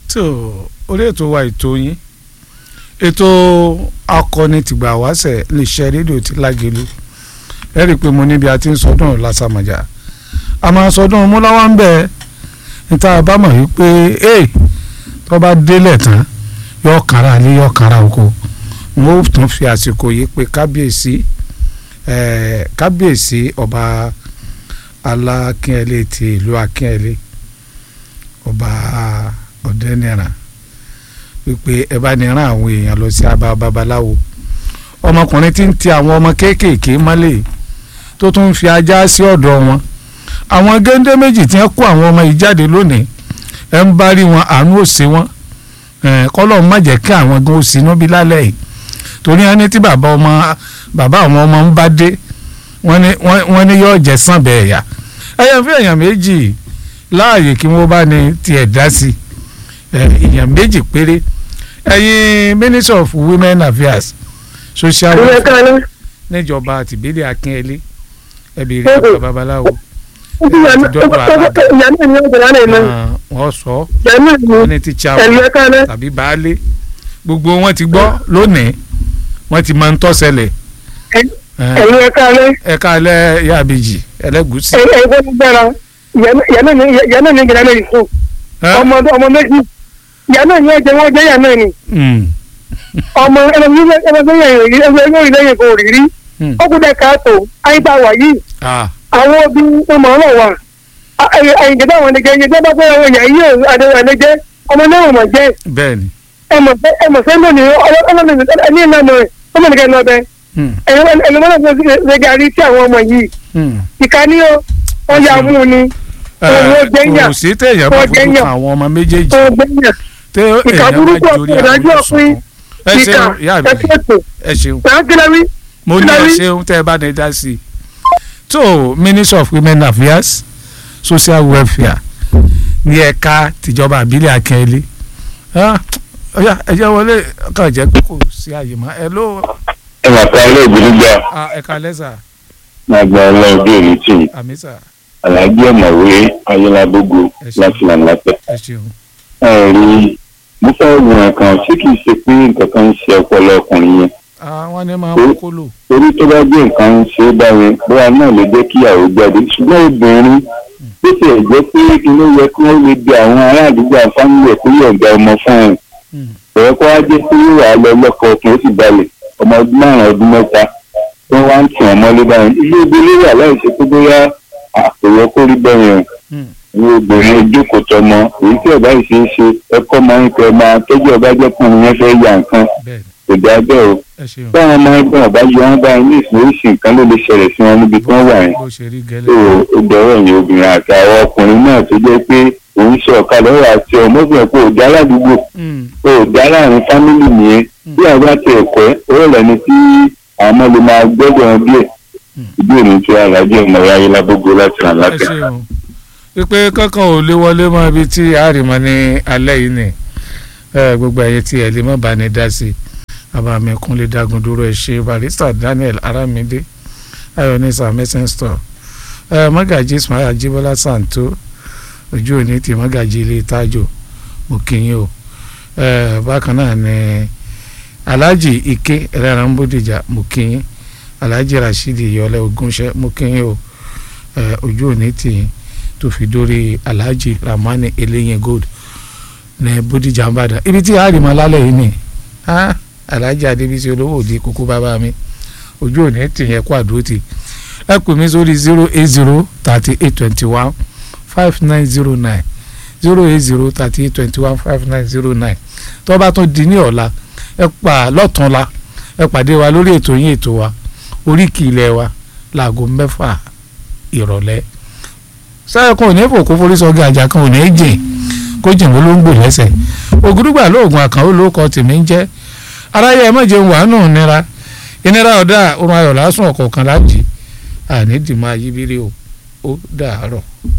tó orí ètò wa ètò yín ètò akọni tìgbà wáṣẹ lè ṣe rédíò tí lágelu ẹ rí i pé mo níbi a ti ń sọdún lásàmàjà a máa sọdún múláwá ń bẹ níta bá mọ̀ wípé ee tó bá délẹ̀ tán yọ kára lé yọ kára oko mo tún fi àsìkò yìí pé kábíyèsí ẹ̀ẹ́ kábíyèsí ọba alákínyẹlé ti ìlú akínyẹlé ọba ọ̀dẹ́nìràn wípé ẹ bá ní rán àwọn èèyàn lọ sí abá babaláwo ọmọkùnrin tí ń ti àwọn ọmọ kéékèèké mọ́lẹ̀ tó tún ń fi ajá sí ọ̀dọ̀ wọn àwọn géńdé méjì tí wọ́n kó àwọn ọmọ yìí jáde lónìí ẹ ń bá rí wọn àánú òsè wọn kọ́lọ́ má jẹ́ kí àwọn gan òsì inú bí lálẹ́ yìí torí wọn ní tí bàbá ọmọ bàbá àwọn ọmọ ń bá dé wọ́n ní yóò jẹ́ sàn bẹ́ẹ̀ yá ẹ̀yàn fún èèyàn méjì láàyè kí wọ́n bá ní tiẹ̀ dá sí èèyàn méjì péré ẹ̀yin minister of women affairs social welfare níjọba tìbílẹ̀ akínyẹlé ẹ̀bí rí ọ̀gá babaláwo wọ́n sọ wọ́n ní ti chairman tàbí baálé gbogbo wọn ti gbọ́ lónìí wọ́n ti máa ń tọ́sẹ̀lẹ̀ ẹ̀yin ẹ̀ka alẹ́. ẹ̀ka alẹ́ yàbíjì ẹlẹ́gùsì. ẹ̀yin tó gbára yànnà ní yànnà ní ìgbàlẹ́ yìí fún ọmọ ọmọ méjì yànnà ní ẹ̀jẹ̀ wọn jẹ́ yànnà ni ọmọ ẹlẹ́gbẹ́ ẹlẹ́gbẹ́ yẹn ẹlẹ́gbẹ́ ìlẹ́yìn kò rí rí ọkùnrin káàtó àyíká wà yìí àwọn obì ọmọ ọ̀rọ̀ wà àyìnkẹ́ bá wọn nìkẹ́ yẹn bá bẹ́ẹ̀ wọn yà yí àdéhùn ọmọ náà wọ̀ jẹ́ bẹ́ẹ̀ni ẹmọ sẹ́ńdọ̀ ni ọlọ́run ní ìlànà ọmọ nìkẹ́ lọ bẹ́ẹ̀ ẹlòmọ́nà tó ṣe gàrí sí àwọn ọmọ yìí ìkànnì ó wọ́n yà mú ni owó gbẹ̀yà kò sí téèyàn bá fojú kan àwọn ọmọ méjèèjì owó gbẹ̀yà tẹ ìkà èèyàn burúkú bá ọ̀pọ̀ jórí ìdájọ́ àwọn ọ̀pin ìṣòkan ẹ ìkà ṣeun ìyá mi ẹ̀fẹ̀tò ẹ ṣeun sàǹkìlẹ̀wí mo ní ẹ Kíláwí. ṣeun tẹ ẹ bá ní dá sí i tó minister of women affairs social welfare ní ẹ̀ka tìjọba àbílẹ̀ akẹ́lẹ́ ọ̀yà ẹ̀jẹ̀ wọlé kàn jẹ́ pé kò sí àyè mọ́ ẹ ló ẹ máa ta ilé ìbílẹ̀ gbà ẹ̀ka lẹ́sà máa gba ọlọ́run bí èmi tì í àmì sà aláàjì ọ̀mọ̀wé ayélujábógo Ẹ ṣé. láti lànàpẹ̀. ẹ ṣeun. ẹ rí mo fẹ́ wo nǹkan ṣé kìí ṣe pé nǹkan kan ń ṣe ọpọlọ ọkùnrin yẹn àwọn ni máa ń kó lò. torí tó bá gbé nǹkan ń ṣe é báyẹn bóyá náà lè jẹ́ kí ìyàwó jáde ṣùgbọ́n obìnrin bó tiẹ̀ jẹ́ pé inú yẹ kí wọ́n lè di àwọn ará àdúgbò àfáàní ẹ̀ kó yọ̀ǹda ọmọ fún un ẹ̀rọ kó wá jẹ́ pé yóò wá lọ lọ́kọ̀ ọkùnrin ó sì balẹ̀ ọmọ ọdún márùn-ún ọdún mẹ́ta tó wá ń tì wọ́n mọ́lé báyìí ilé obìnrin wà láì ṣe pé bóyá àpòyọ kó rí bẹ́ẹ̀ yẹn ní obìnrin ojókòó tọmọ èyí tí ọba yìí ṣe é ṣe ẹkọ máa ń kẹ máa tọjú ọba jẹ kùn yẹn fẹ́ ya nǹkan bẹ́ẹ̀ kò dá bẹ́ẹ̀ o ẹ ṣeun báwọn ọmọ ẹgbẹ́ ọba yọ wọn báyìí ní ìsìn oríṣi nǹkan ló lè ṣẹlẹ̀ sí wọn níbi tí wọ́n wà yẹn bó ṣe rí tó gẹ́lẹ́. o dọ̀rọ̀ yẹn obìnrin àti àwọn ọkùnrin náà tó jẹ́ pé òun ṣe ọ̀kadà ọ̀rọ̀ àti ọmọbìnrin pé òdá aládùúgbò Mm, òdá láàrin fámìlì nìyẹn bí àwọn bá ti ẹ̀kọ́ ọ̀rọ̀ lẹ́ni tí àwọn ọmọ lè máa gbọ́dọ̀ wọn díẹ̀ ìdí òní tí alájọ ọmọ ayé lábógo láti ràn ẹ láfíà. ṣeun pípé kankan ò lè wọlé mọ́ ibi tí àrìmọ́ ní alẹ́ yìí ni ẹ, gbogbo ẹ̀yẹ tí ẹ lè má bá ní dá sí i abàmì kúnlé dagun dúró ẹ ṣe barista daniel aramide ayọ̀nisa messing store ẹ mọ́gàjì ismail ajibola santo ojú òní ti mọ́gàjì ilé tájò mo kí yín o ẹ, bákan náà ni alhaji ike ẹlẹ́ran bódìjà mo kí yín alhaji rasheed yọlẹ ogunṣẹ mo kí yín o ẹ, ojú òní tì yín tó fi dórí alhaji ramani eléyìn gold ní bódìjà ń bàdàn ibi tí a rí mọ lálẹ́ yìí ni ah, alhaji adébísí olówó òde kókó bàbá mi ojú òní tì yẹn kó àdúró tì ẹ pè mí sórí zero eight zero thirty eight twenty one five nine zero nine zero eight zero thirty eight twenty one five nine zero nine tó bá tún di ní ọ̀la ẹ pa lọ́túnla ẹ pàdé wa lórí ètò yín ètò wa oríkì ilẹ̀ wa láago mẹ́fà ìrọ̀lẹ́ sáyẹ kan ò ní fòkó forí sọgí àjà kan ò ní jìn kó jìn ló ń gbò lẹ́sẹ̀ ògùdùgbà lóògùn àkànó ló kọ tèmi ń jẹ́ aráyé ẹ má jẹun wàánù nira ìnira ọ̀dà orun ayọ̀ lásùn ọ̀kọ̀ọ̀kan lájì àní dìmọ̀ ayíbírí o ó dàárọ̀.